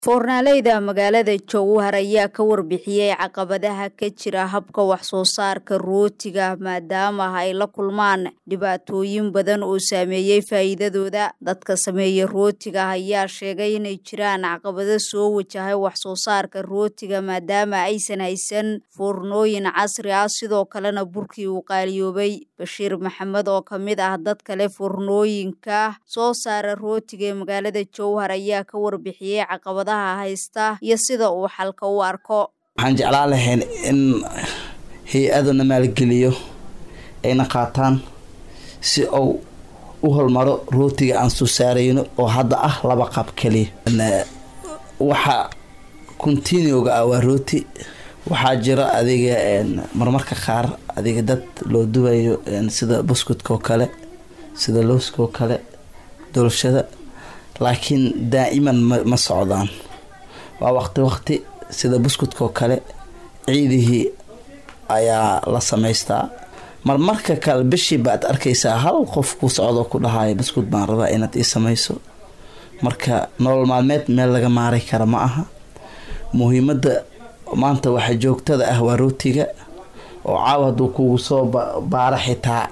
foornaaleyda magaalada jowhar ayaa ka warbixiyey caqabadaha ka jira habka wax soo saarka rootiga maadaama ay la kulmaan dhibaatooyin badan oo saameeyey faa'iidadooda dadka sameeya rootiga ayaa sheegay inay jiraan caqabado soo wajahay wax soo saarka rootiga maadaama aysan haysan foornooyin casri ah sidoo kalena burkii uu qaaliyoobay bashiir maxamed oo ka mid ah dad kale foornooyinka soo saara rootiga ee magaalada jowhar ayaa ka warbixiyey caqabada haysta iyo sida uu xalka u arko waxaan jeclaan lahayn in hay-aduna maalgeliyo ayna qaataan si uu u hormaro rootiga aan soo saarayno oo hadda ah laba qaab keliya waxa continiuga ah waa rooti waxaa jira adiga marmarka qaar adiga dad loo duwayo sida buskudka oo kale sida looska oo kale dolshada laakiin daa'iman ma socdaan waa waqti waqti sida buskudka oo kale ciidihii ayaa la samaystaa marmarka kale bishii baad arkaysaa hal qof ku socdoo ku dhahaayo buskud baan rabaa inaad ii samayso marka nolol maalmeed meel laga maaray kara ma aha muhiimadda maanta waxa joogtada ah waa rootiga oo caaw hadduu kugu soo baara xitaa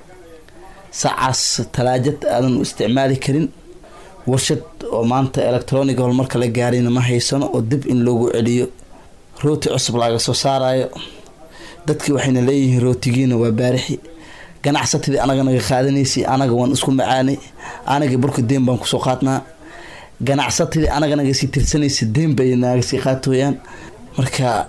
sacaas talaajad aadan u isticmaali karin warshad oo maanta electroniga horumarka la gaarina ma haysano oo dib in loogu celiyo rooti cusub laga soo saarayo dadkii waxayna leeyihiin rootigiina waa baarixi ganacsatadii anaga naga qaadanaysay anaga waan isku macaanay anaga burka deen baan kusoo qaadnaa ganacsatadii anaga naga sii tirsanaysa deen bay naga sii qaatooyaan marka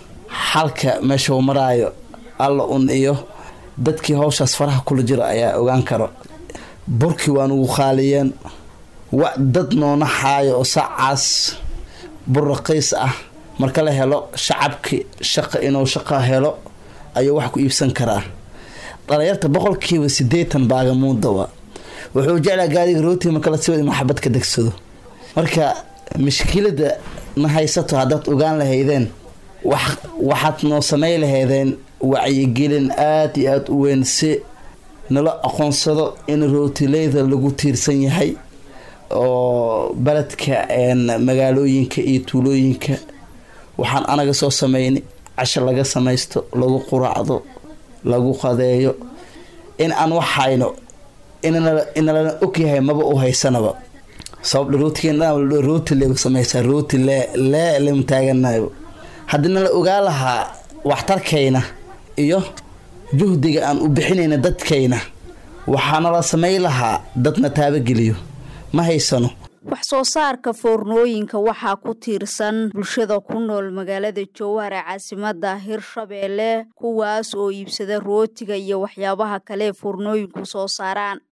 xalka meesha uu maraayo alla un iyo dadkii hawshaas faraha kula jiro ayaa ogaan karo burkii waa nugu qaaliyeen wa dad noona xaayo oo sacaas bur raqiis ah marka la helo shacabki shaqa inuu shaqa helo ayuu wax ku iibsan karaa dhalinyarta boqolkiiba sideetan baagamuudawa wuxuu jeclaa gaadiga rootiga marka la siwad inuu xabad ka degsado marka mashkilada na haysato haddaad ogaan lahaydeen waxaad noo samay lahaydeen wacyigelin aada iyo aada u weyn si nala aqoonsado in rootileyda lagu tiirsan yahay oo beledka magaalooyinka iyo tuulooyinka waxaan anaga soo sameynay casho laga samaysto lagu quraacdo lagu qadeeyo in aan waxhayno inalana ogyahay maba u haysanaba sababdha rootigerooti le samaysaa rooti lee lemu taaganayo haddii nala ogaa lahaa waxtarkayna iyo juhdiga aan u bixinayna dadkayna waxaana la samay lahaa dadna taabageliyo ma haysano wax soo saarka foornooyinka waxaa ku tiirsan bulshada ku nool magaalada jowhar ee caasimada hirshabeelle kuwaas oo iibsada rootiga iyo waxyaabaha kale foornooyinku soo saaraan